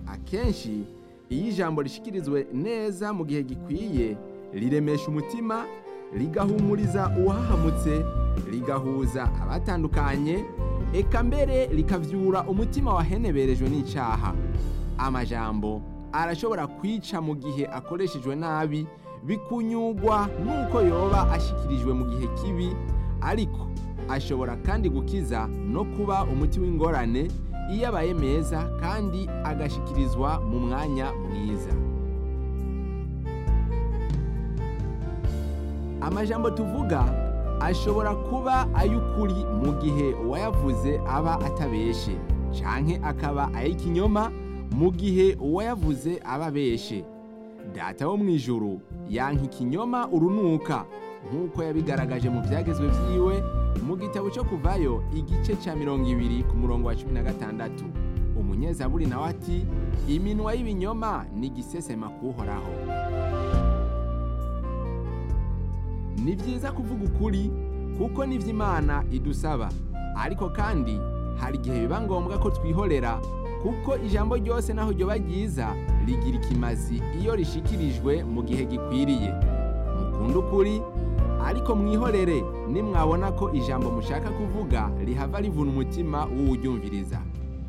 akenshi iyo ijambo rishikirizwe neza mu gihe gikwiye riremesha umutima rigahumuriza uwahahamutse rigahuza abatandukanye eka mbere rikavyura umutima waheneberejwe n'icaha amajambo arashobora kwica mu gihe akoreshejwe nabi bikunyugwa n'uko yoba ashikirijwe mu gihe kibi ariko ashobora kandi gukiza no kuba umuti w'ingorane iyo abaye meza kandi agashikirizwa mu mwanya mwiza amajambo tuvuga ashobora kuba ay'ukuri mu gihe uwayavuze aba atabeshe canke akaba ay'ikinyoma mu gihe uwayavuze aba abeshe data wo mu ijuru yanka ikinyoma urunuka nk'uko yabigaragaje mu byagezwe vyiwe mu gitabo cyo kuvayo igice ca mirongo ibiri ku murongo wa cumi na gatandatu umunyezaburi nawe ati iminwa y'ibinyoma ni igisesema kuhoraho ni byiza kuvuga ukuri kuko nivyo imana idusaba ariko kandi hari igihe biba ngombwa ko twihorera kuko ijambo ryose naho ryoba ryiza rigira ikimazi iyo rishikirijwe mu gihe gikwiriye mukunde ukuri ariko mwihorere nimwabona ko ijambo mushaka kuvuga rihava rivuna umutima w'uwuryumviriza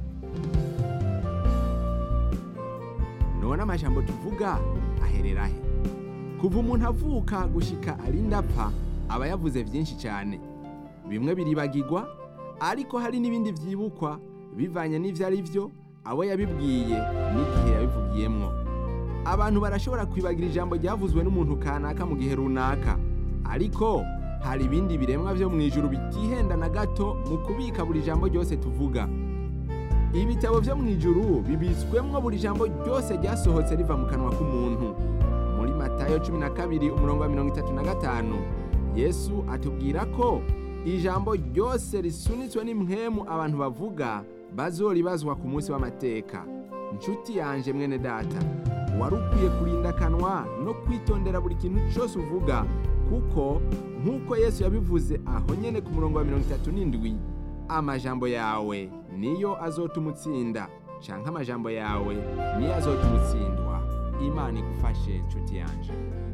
none amajambo tuvuga aherera he kuva umuntu avuka gushika arinda apfa aba yavuze byinshi cyane bimwe biribagirwa ariko hari n'ibindi byibukwa bivanye n'ivyo ari byo abo yabibwiye n'igihe yabivugiyemwo abantu barashobora kwibagira ijambo ryavuzwe n'umuntu kanaka mu gihe runaka ariko hari ibindi biremwa byo mu ijuru bitihenda na gato mu kubika buri jambo ryose tuvuga ibitabo byo mu ijuru bibitswemwo buri jambo ryose ryasohotse riva mu kanwa k'umuntu muri matayo cumi na kabiri umurongo wa mirongo itatu na gatanu yesu atubwira ko ijambo ryose risunitswe n'impwemu abantu bavuga bazoribazwa ku munsi w'amateka nshuti yanje mwene data wari ukwiye kurinda akanwa no kwitondera buri kintu cyose uvuga kuko nk'uko yesu yabivuze aho nyene ku murongo wa mirongo itatu n'indwi amajambo yawe niyo azotuma utsinda canke amajambo yawe niyo azotuma utsindwa imana igufashe nshuti yanje